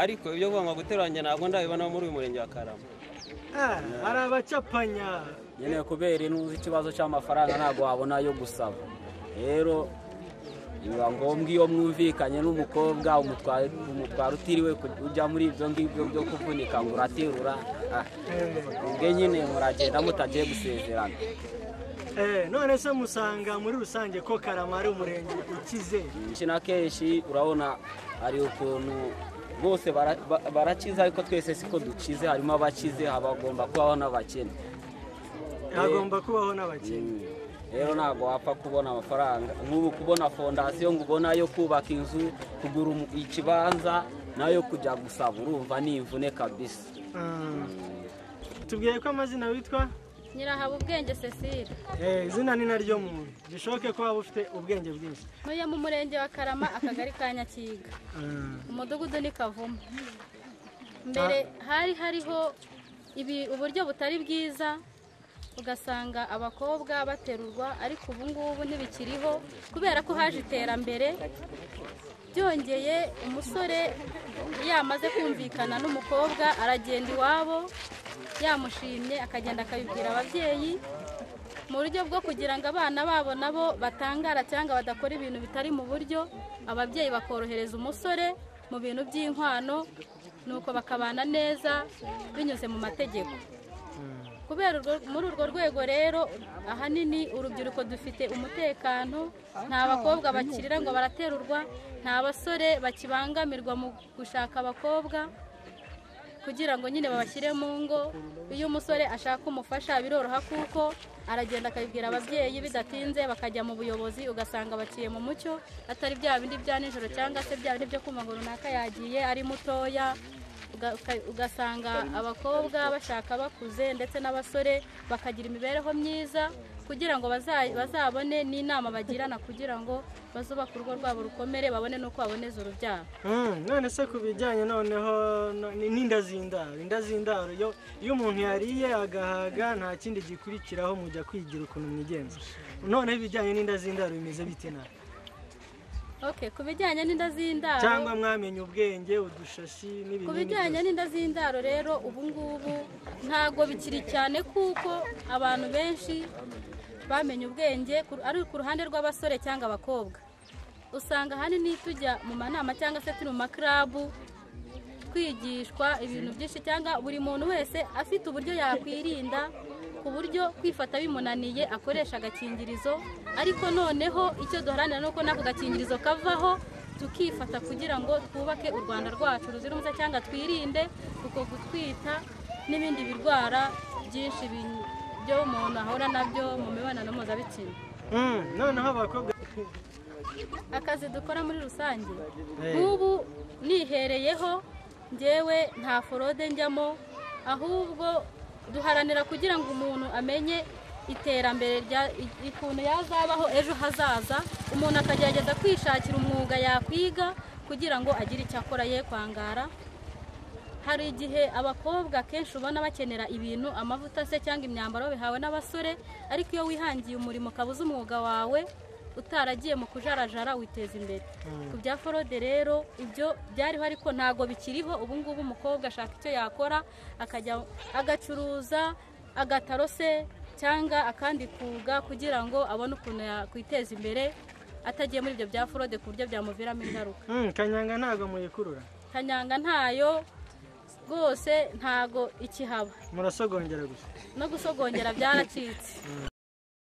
ariko ibyo kuvuga ngo guteranya ntabwo ndabibona muri uyu murenge wa karama hari abacapanya nyine kubera inuzi ikibazo cy'amafaranga ntabwo wabona ayo gusaba rero biba ngombwa iyo mwumvikanye n'umukobwa umutwaro utiriwe ujya muri ibyo ngibyo byo kuvunika ngo uraterura ah, ubwo nyine muragenda mutagiye gusezerana Eh, none se musanga muri rusange ko karama ari umurenge ukize kenshi na kenshi urabona hari ukuntu bose bara- ba- barakize ariko twese siko dukize harimo abakize habagomba kubaho n'abakene hagomba kubaho Mm. n'abakene rero ntabwo wapfa kubona amafaranga nk'ubu kubona fondasiyo ngo ubone ayo kubaka inzu kugura umu- ikibanza nayo kujya gusaba urumva ni imvune kabisa Mm. tubwiye ko amazina witwa nyirahaba ubwenge cecile Eh, izina ni naryo muntu bishoboke ko waba ufite ubwenge bwinshi ntuye mu murenge wa karama akagari ka nyakiga umudugudu ni kavumu mbere hari hariho ibi- uburyo butari bwiza ugasanga abakobwa baterurwa ariko ubu ngubu ntibikiriho kubera ko haje iterambere byongeye umusore iyo amaze kumvikana n'umukobwa aragenda iwabo yamushimye akagenda akabibwira ababyeyi mu buryo bwo kugira ngo abana babo nabo batangara cyangwa badakora ibintu bitari mu buryo ababyeyi bakorohereza umusore mu bintu by'inkwano nuko bakabana neza binyuze mu mategeko kubera urwo- muri urwo rwego rero ahanini urubyiruko dufite umutekano nta bakobwa bakirira ngo baraterurwa nta basore bakibangamirwa mu gushaka abakobwa kugira ngo nyine babashyire mu ngo iyo umusore ashaka umufasha biroroha kuko aragenda akabibwira ababyeyi bidatinze bakajya mu buyobozi ugasanga baciye mu mucyo atari bya bindi bya nijoro cyangwa se bya bindi byo kumva ngo runaka yagiye ari mutoya uga- uka- ugasanga abakobwa bashaka bakuze ndetse n'abasore bakagira imibereho myiza kugira ngo baza- bazabone n'inama bagirana kugira ngo bazubake urugo rwabo rukomere babone n'uko baboneza urubyaro Mm, none se ku bijyanye noneho no- ni- n'indazindaro indazindaro yo iyo umuntu yariye agahaga nta kindi gikurikiraho mujya kwigira ukuntu mwigenza noneho ibijyanye n'indazindaro bimeze bite nawe okay ku bijyanye n'inda z'indaro cyangwa mwamenye ubwenge udushashi n'ibinini ku bijyanye byose. n'inda z'indaro rero ubu ngubu ntabwo bikiri cyane kuko abantu benshi bamenye ubwenge ku- ari ku ruhande rw'abasore cyangwa abakobwa usanga ahanini tujya mu manama cyangwa se turi mu makarabu twigishwa ibintu byinshi cyangwa buri muntu wese afite uburyo yakwirinda ku buryo kwifata bimunaniye akoresha agakingirizo ariko noneho icyo duharanira ni uko n'ako gakingirizo kavaho tukifata kugira ngo twubake u rwanda rwacu ruzira umuze cyangwa twirinde uko gutwita n'ibindi birwara byinshi bi- byo umuntu ahura nabyo mu mibonano mpuzabitsina Mm, noneho abakobwa akazi dukora muri rusange Eh. nk'ubu nihereyeho ngewe nta forode njyamo ahubwo duharanira kugira ngo umuntu amenye iterambere rya i- ukuntu yazabaho ejo hazaza umuntu akagerageza kwishakira umwuga yakwiga kugira ngo agire icyo akora ye kwangara hari igihe abakobwa kenshi ubona bakenera ibintu amavuta se cyangwa imyambaro bihawe n'abasore ariko iyo wihangiye umurimo ukaba uzi umwuga wawe utaragiye mu kujarajara witeza imbere ku bya forode rero ibyo byariho ariko ntabwo bikiriho ubu ngubu umukobwa ashaka icyo yakora akajya agacuruza agataro se cyangwa akandi kuga kugira ngo abone ukuntu yakwiteza imbere atagiye muri ibyo bya forode ku buryo byamuviramo ingaruka Mm, kanyanga ntabwo muyikurura kanyanga ntayo rwose ntago ikihaba murasogongera gusa no gusogongera byaracitse